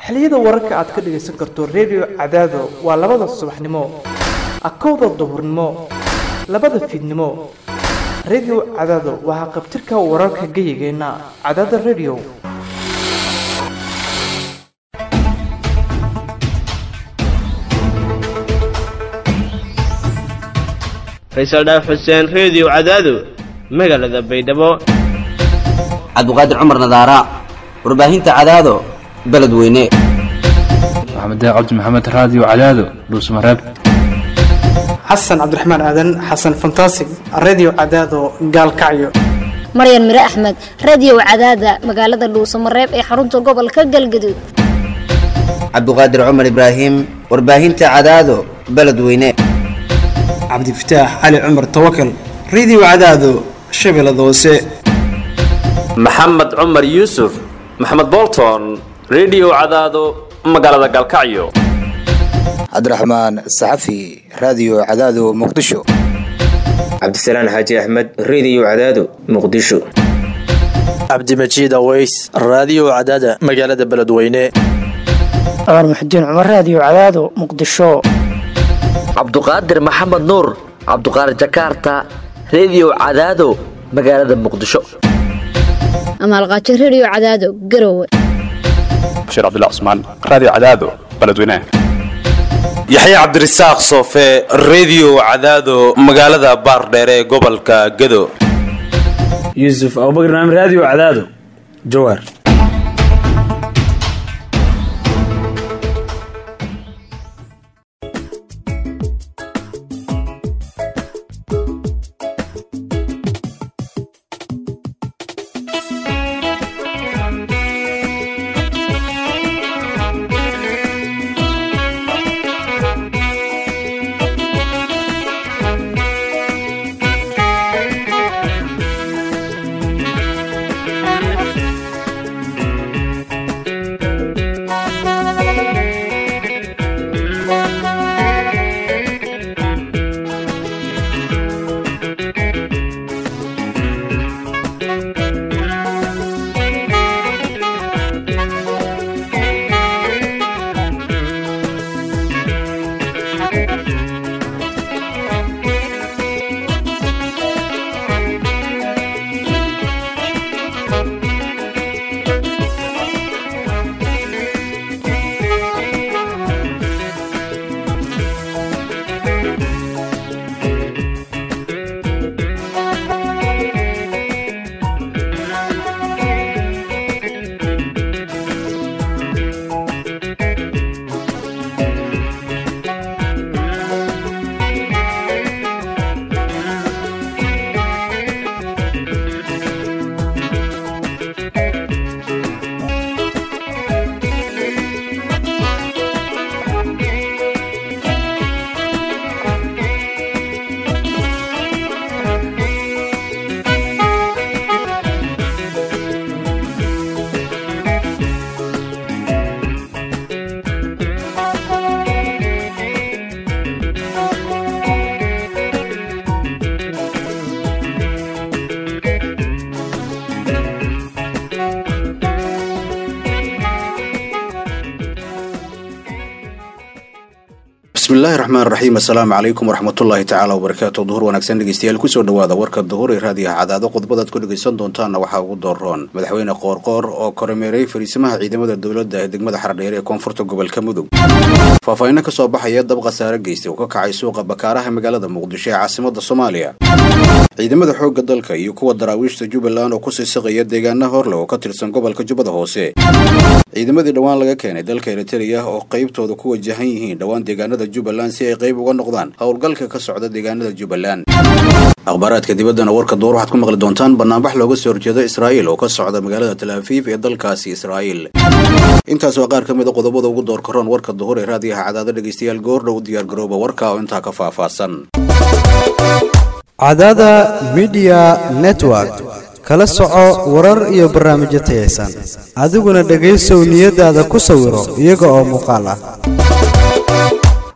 xilliyada wararka aad ka dhagaysan karto redio cadaado waa labada subaxnimo akowda duhurnimo labada fiidnimo redio cadaado waa haqabtirka wararka geyigeenna cadaada redio faysal dhaaf xuseen reediyo cadaado magaalada baydhabo cabdiqaadir cumar nadaara warbaahinta cadaado beledweyne maxamed cabdi maxamed raadiyo cadaado dhuusmareeb xasan cabdiraxmaan aadan xasan fantasig redio cadaado gaalkacyo maryan mire axmed radiyow cadaada magaalada dhuusamareeb ee xarunta gobolka galgaduud cabdiqaadir cumar ibraahim warbaahinta cadaado beledweyne cabdifataax cali cumar tawakal redio cadaado shabeellada hoose maxamed cumar yuusuf maxamed bolton redio cadaado magaalada galkacyo cabdiraxmaan saxafi raadiyo cadaado muqdisho cabdisalaan xaaji axmed reediyo cadaado muqdisho cabdimajiid aweys raadiyo cadaada magaalada beledweyne cumar muxudiin cumar raadiyo cadaado muqdisho cabduqaadir maxamed nuur cabduqaadir jakaarta reediyo cadaado magaalada muqdisho amaalqaajo redio cadaado garowe bashiir cabdilla cusmaan raadiyo cadaado beledweyne yaxye cabdirasaaq soofe reediyo cadaado magaalada baardheere ee gobolka gado yuusuf abubakr naam raadiyo cadaado jawaar bismillahi raxmaan raxiim assalaamu calaykum waraxmatullaahi tacaala wabarakaatu duhur wanaagsan dhegeystayaal kusoo dhawaada warka duhur ee raadiyaha cadaado qodobadaad ku dhegaysan doontaanna waxaa ugu dooroon madaxweyne qoorqoor oo kormeeray fariisimaha ciidamada dowladda ee degmada xardheer ee koonfurta gobolka mudug faahfaahinno ka soo baxaya dab khasaare geystay oo ka kacay suuqa bakaaraha magaalada muqdisho ee caasimada soomaaliya ciidamada xoogga dalka iyo kuwa daraawiishta jubbaland oo kusii saqaya deegaana horle oo ka tirsan gobolka jubbada hoose ciidamadii dhowaan laga keenay dalka eritreya oo qaybtooda ku wajahan yihiin dhowaan deegaanada jubbaland si ay qayb uga noqdaan howlgalka ka socda deegaanada jubbaland akhbaaraadka dibaddana warka duur waxaad ku maqli doontaan banaanbax looga soo horjeeda israa'iil oo ka socda magaalada talaafiif ee dalkaasi israa'iil intaas waa qaar ka mid a qodobada ugu door karoon warka duhur ee raadiyaha cadaado dhegaystayaal goordhow diyaargarooba warka oo intaa ka faahfaahsan cadaada midiya network kala soco warar iyo barnaamijyo tayaysan adiguna dhegaysow niyadaada ku sawiro iyaga oo muuqaal ah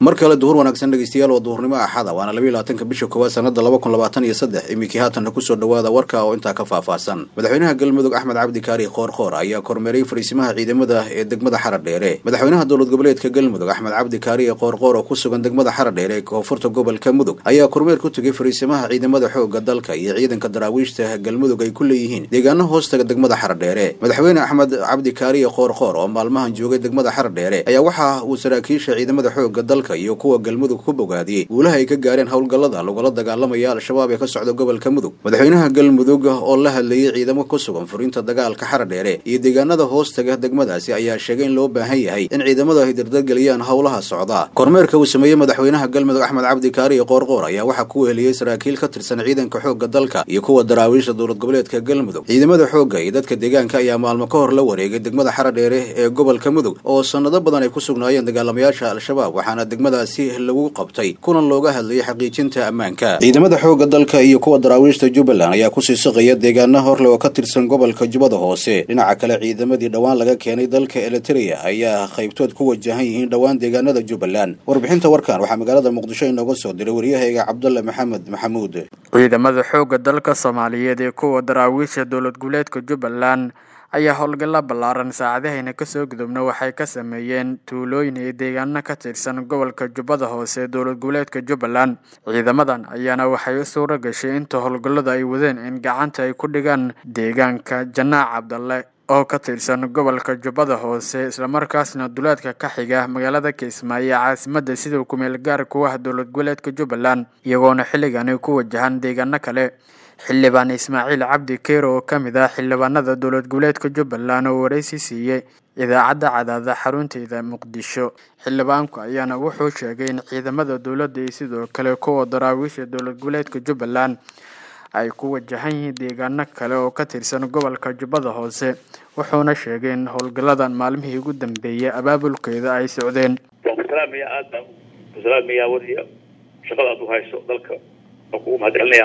mar kale duhur wanaagsan dhegeystayaal waa duhurnimo axada waana labayo labaatanka bisha koowaad sanada laba kun labaatan iyo saddex iminkii haatanna kusoo dhawaada warka oo intaa ka faahfaahsan madaxweynaha galmudug axmed cabdi kaari qoorqoor ayaa kormeeray fariisimaha ciidamada ee degmada xaradheere madaxweynaha dowlad goboleedka galmudug axmed cabdi kaari qoorqoor oo ku sugan degmada xaradheere ee koonfurta gobolka mudug ayaa kormeer ku tegay fariisimaha ciidamada xooga dalka iyo ciidanka daraawiishta galmudug ay ku leeyihiin deegaano hoostaga degmada xaradheere madaxweyne axmed cabdi kaariye qoorqoor oo maalmahan joogay degmada xaradheere ayaa waxa uu saraakiisha ciidamada xooga dalka iyo kuwa galmudug ku bogaadiyey guulaha ay ka gaareen howlgallada lagula dagaalamaya al-shabaab ee ka socda gobolka mudug madaxweynaha galmudug oo la hadlayay ciidamo ku sugan furinta dagaalka xaradheere iyo deegaanada hoostaga degmadaasi ayaa sheegay in loo baahan yahay in ciidamadu ay dardargeliyaan howlaha socda kormeerka uu sameeyey madaxweynaha galmudug axmed cabdi kaariye qoorqoor ayaa waxaa ku weheliyey saraakiil ka tirsan ciidanka xooga dalka iyo kuwa daraawiisha dowlad goboleedka galmudug ciidamada xoogga iyo dadka deegaanka ayaa maalmo ka hor la wareegay degmada xaradheere ee gobolka mudug oo sanado badan ay ku sugnaayeen dagaalamayaasha al-shabaab waxaana degmadaasi lagu qabtay kulan looga hadlayay xaqiijinta ammaanka ciidamada xooga dalka iyo kuwa daraawiishta jubbaland ayaa kusii siqaya deegaana horle oo ka tirsan gobolka jubbada hoose dhinaca kale ciidamadii dhowaan laga keenay dalka eliteria ayaa qaybtood ku wajahan yihiin dhowaan deegaanada jubbaland warbixinta warkan waxaa magaalada muqdisho inooga soo diray waryahayga cabdulle maxamed maxamuud ciidamada xoogga dalka soomaaliyeed ee kuwa daraawiisha dowlad goboleedka jubbaland ayaa howlgalla ballaaran saacadahayna kasoo gudubna waxay ka sameeyeen tuulooyin iyo deegaano ka tirsan gobolka jubbada hoose dowlad goboleedka jubbaland ciidamadan ayaana waxay u suuro gashay inta howlgallada ay wadeen in gacanta ay ku dhigaan deegaanka janaac cabdalle oo ka tirsan gobolka jubbada hoose islamarkaasna duleedka ka xiga magaalada kismaayo ee caasimada sida kumeel gaar ku ah dowlad goboleedka jubbaland iyagoona xilligani ku wajahan deegaano kale xildhibaan ismaaciil cabdi keero oo ka mid ah xildhibaanada dowlad goboleedka jubbaland oo waraysi siiyey idaacadda cadaada xarunteeda muqdisho xildhibaanku ayaana wuxuu sheegay in ciidamada dowladda iyo sidoo kale kuwa daraawiisha dowlad goboleedka jubbaland ay ku wajahan yihiin deegaano kale oo ka tirsan gobolka jubbada hoose wuxuuna sheegay in howlgalladan maalmihii ugu dambeeyay abaabulkeeda ay socdeen salaamiya aad baan ku salaamayaa wadiya shaqada aad u hayso dalka oo kugu mahadcelinaya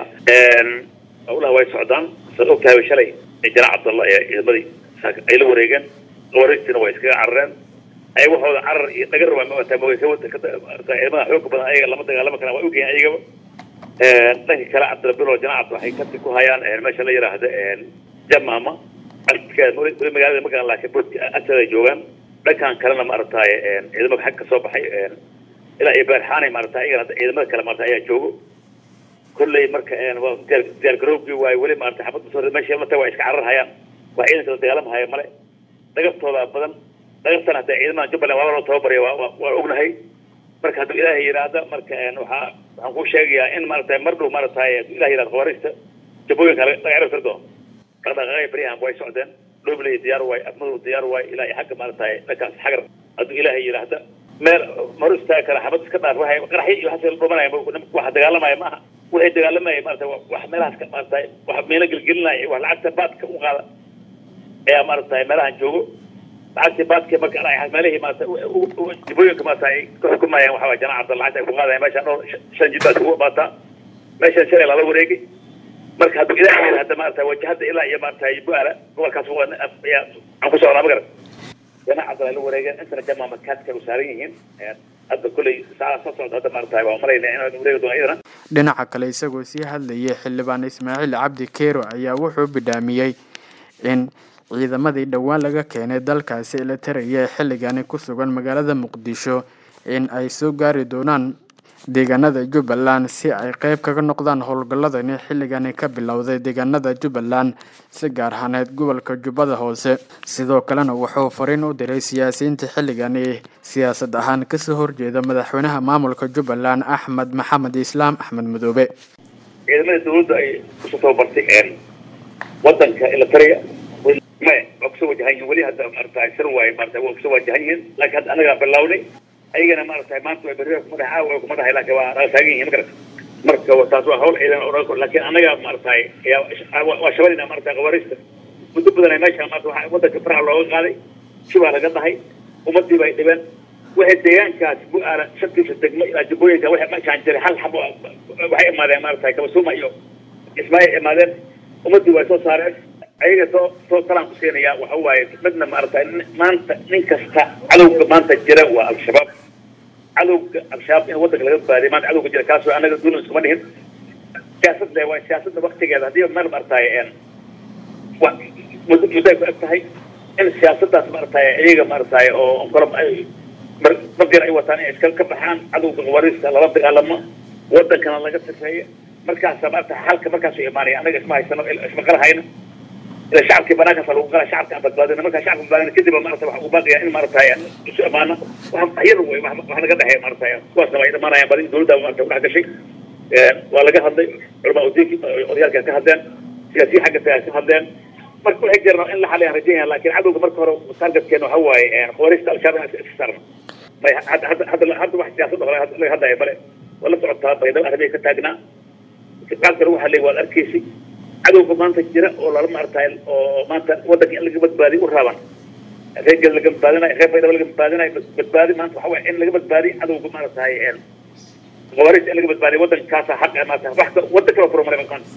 howlaha way socdaan saad og tahay shalay janaac cabdalla ee ciidamadii ay la wareegeen wareegtiina way iskaga carareen ay waxooda carar iyo dhagar waa maata ciidamada xooga badan ayaga lama dagaalama karaan waa ogyahin ayagaba dhanka kale cabdilabilo janaac waxay kasi ku hayaan meesha la yiraahda jamama weli magaalada ma garan laakiin boodka agteeda ay joogaan dhankan kalena maaragtaye ciidamada xag ka soo baxay ilaa iyo beerxaanay maarata ayagana ciidamada kale maarata ayaa joogo kolley marka diyaar garoobkii waaye weli maarata xabad soo meesha mata waa iska carar hayaan waa ciidanka la dagaalama haya male dhagaftooda badan dhagaftan hadda ciidamada jubbaland waaba loo tababarya waa ognahay marka hadduu ilaahay yidhaahda marka waxaa waxaan kuu sheegayaa in maarata mar dhow maarataye hadduu ilahay yidhahda khawaariista jabooyinka laga cirib tiri doono dhaqdhaqaaqay baryahan way socdeen dhobley diyaar waay afmadow diyaar waay ilaa xagga maarataye dhankaas xagar hadduu ilaahay yidhaahda meel mar istaagi kara xabad iska dhaaf waxay qaraxyo iyo waxaas la dhumanaya waxa dagaalamaya maaha waxay dagaalamaya maarata wax meelahaas ka maarata wax meelo gelgelinaya wax lacagta baadka u qaada ayaa maarata meelahan joogo lacagtii baadka marka meelihii maarata dibooyinka maarata ay ka xukumayaan waxa waa janaac cabdal lacagta ay ku qaadayaan meesha dhowr shan jid baad kugu baataa meeshan shalay lala wareegay marka hadduu ilaahay hadda maarata wajahada ilaa iyo maarata bu-aala gobolkaas aan ku socnaa magarat janaac cabdal ay la wareegeen intana jamaa makaadka u saaran yihiin hadda kolley saacada soo socda hadda maarata waa malayna inaan wareegi doono iyadana dhinaca kale isagoo sii hadlayay xildhibaan ismaaciil cabdi keero ayaa wuxuu bidhaamiyey in ciidamadii dhowaan laga keenay dalkaasi la taraya ee xilligani ku sugan magaalada muqdisho in ay soo gaari doonaan deegaanada jubbaland si ay qeyb kaga noqdaan howlgalladani xilligani ka bilowday deegaanada jubbaland si gaar ahaaneed gobolka jubbada hoose sidoo kalena wuxuu fariin u diray siyaasiyiinta xilligani siyaasad ahaan kasoo horjeeda madaxweynaha maamulka jubbaland axmed maxamed islaam axmed madoobe ciidamada dawladda ay kusoo tababartay wadanka ilataria maya waa kusoo wajahan yihin weli hadda maarata sir waaye maarata waa kusoo wajahan yihiin laakiin hadda anagaa bilownay ayagana maarata maanta way berri kuma dhahay caawa kuma dhahay laakiin waa naga taagan yihin magarata marka taas waa hawl ciidan oo laakiin anaga maarata waa shabalina maarata qawaariista muddo badan ay meesha maarata waxaa wadanka faraha looga qaaday shibaa laga dhahay ummadii bay dhibeen waxay deegaankaas bu-aala shantiisa degmo ilaa jubbooyinka waxay meeshaan jiray hal xabo waxay imaadeen maarata kabasuuma iyo ismaayil imaadeen ummadii way soo saareen ayaga soo soo talaan ku siinaya waxa waaye midna maarata maanta nin kasta cadowga maanta jira waa al-shabaab cadowga al-shabaab in wadanka laga baadiyo maanta cadowga jira kaasoo anaga duulan iskuma dhihin siyaasad le waa siyaasadda waktigeeda haddii meel maarataye muddo muddo ay ku eg tahay in siyaasaddaas maarataye iyaga maarataye oo kolo ay mardir ay wataan inay iska ka baxaan cadowga qawaariista lala dagaalamo wadankana laga sifeeyo markaasa maarata xalka markaasu imaanaya anaga isma haysano isma qarahayno ila shacabkii banaankaasa lagu qala shacabka aan badbaadina markaa shacabka badbaadina kadib marata waxa ugu baaqaya in maarataye isu amaano waxa iyada wey wax naga dhexeeya maarataye kuwaasna way dhamaanayaan badi dowladda maarata ku dhex gashay waa laga hadlay culamaa udiinki odayaalka ka hadleen siyaasiyi xagga tagaa ka hadleen marka waxay jiraan in la xaliyaan rajaynaya laakiin cadowga marka hore targetkeena waxa waaye khawaariista al-shabaab inaan iska saarno may hadda hadda hadda wax siyaasadda hore laga hadlaya bale waa la socotaa baydhabo arrimay ka taagnaa qaabka lagu hadlay waad arkaysi cadowga maanta jira oo lala maartaay oo maanta wadanka in laga badbaadiyo u raaban reergeed laga badbaadinayo reer baydhabo laga badbaadinayo badbaadi maanta waxa waaye in laga badbaadiyo cadowga maarataay khawaariista in laga badbaadiyo wadankaasa xaq maarata wax wadan kala furmaray maanta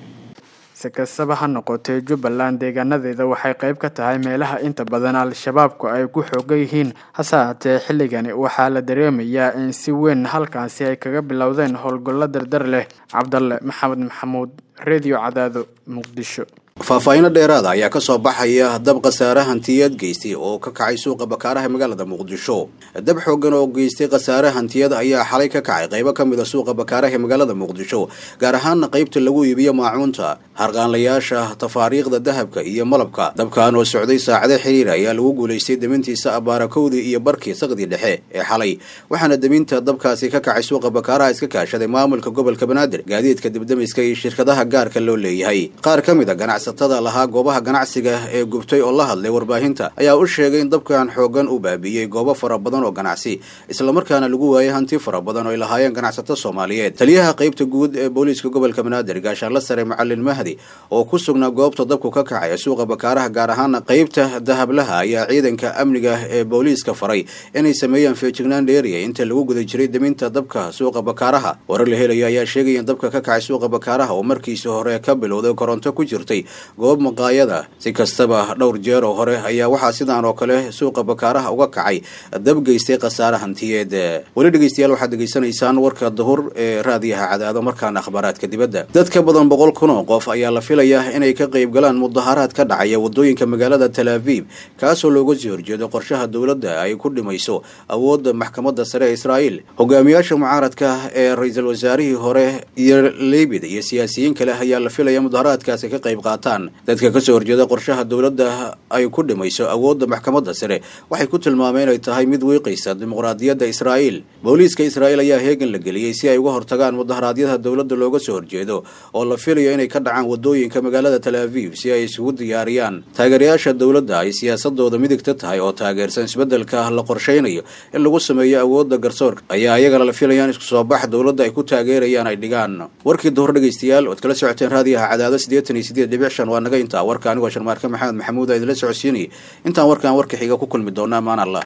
si kastaba ha noqotee jubbaland deegaanadeeda waxay qayb ka tahay meelaha inta badan al-shabaabku ay ku xoogan yihiin hase haatee xilligani waxaa la dareemayaa in si weyn halkaasi ay kaga bilowdeen howlgallo dardar leh cabdalle maxamed maxamuud redio cadaado muqdisho faahfaahiino dheeraada ayaa ka soo baxaya dab khasaare hantiyeed geystay oo ka kacay suuqa bakaaraha magaalada muqdisho dab xoogan oo geystay khasaare hantiyad ayaa xalay ka kacay qaybo ka mid a suuqa bakaaraha magaalada muqdisho gaar ahaana qaybta lagu iibiyo maacuunta harqaanlayaasha tafaariikhda dahabka iyo malabka dabkan oo socday saacado xiriir ayaa lagu guulaystay demintiisa abaarakowdii iyo barkii saqdii dhexe ee xalay waxaana deminta dabkaasi ka kacay suuqa bakaaraha iska kaashaday maamulka gobolka banaadir gaadiidka dibdamiska iyo shirkadaha gaarka loo leeyahay qaar ka mid a ganacsatada lahaa goobaha ganacsiga ee gubtay oo la hadlay warbaahinta ayaa u sheegay in dabkan xoogan uu baabiiyey goobo fara badan oo ganacsi islamarkaana lagu waayay hanti fara badan oo ay lahaayeen ganacsato soomaaliyeed taliyaha qaybta guud ee booliiska gobolka banaadir gaashaanla sare macalin mahdi oo ku sugnaa goobta dabku ka kacay ee suuqa bakaaraha gaar ahaana qaybta dahablaha ayaa ciidanka amniga ee booliiska faray inay sameeyaan feejignaan dheeriya inta lagu guda jiray deminta dabka suuqa bakaaraha warar la helayo ayaa sheegaya in dabka ka kacay suuqa bakaaraha oo markiisii hore ka bilowday koronto ku jirtay goob maqaayada si kastaba dhowr jeer oo hore ayaa waxaa sidaan oo kale suuqa bakaaraha uga kacay dab geystay khasaare hantiyeed weli dhegeystayaal waxaad degeysanaysaan warka duhur ee raadiyaha cadaado markaana akhbaaraadka dibadda dad ka badan boqol kun oo qof ayaa la filayaa inay ka qayb galaan mudaharaad ka dhacaya wadooyinka magaalada tel aviv kaasoo looga sii horjeedo qorshaha dowladda ay ku dhimayso awoodda maxkamadda sare ee israa'iil hogaamiyaasha mucaaradka ee ra-iisul wasaarihii hore iyo leybid iyo siyaasiyiin kale ayaa la filaya mudaharaadkaasi ka qayb qaataan dadka kasoo horjeeda qorshaha dowladda ay ku dhimayso awoodda maxkamadda sare waxay ku tilmaameen inay tahay mid wiiqaysa dimuqraadiyadda israa'iil booliiska israa'iil ayaa heegan la geliyey si ay uga hortagaan mudaharaadyada dowladda looga soo horjeedo oo la filayo inay ka dhacaan wadooyinka magaalada tel aviv si ay isugu diyaariyaan taageerayaasha dowladda ay siyaasadooda midigta tahay oo taageersan isbeddelka la qorshaynayo in lagu sameeyo awoodda garsoorka ayaa iyagana la filayaan isku soo bax dowladda ay ku taageerayaan ay dhigaan warkii duhur dhegeystayaal ood kala socoteen raadiyaha cadaado siddeetan iyo siddeed dhibic shan waa naga intaa warka anigoo sharmaarke maxamed maxamuud a idinla socodsiinayay intaan warkaan warka xiga ku kulmi doona amaan allah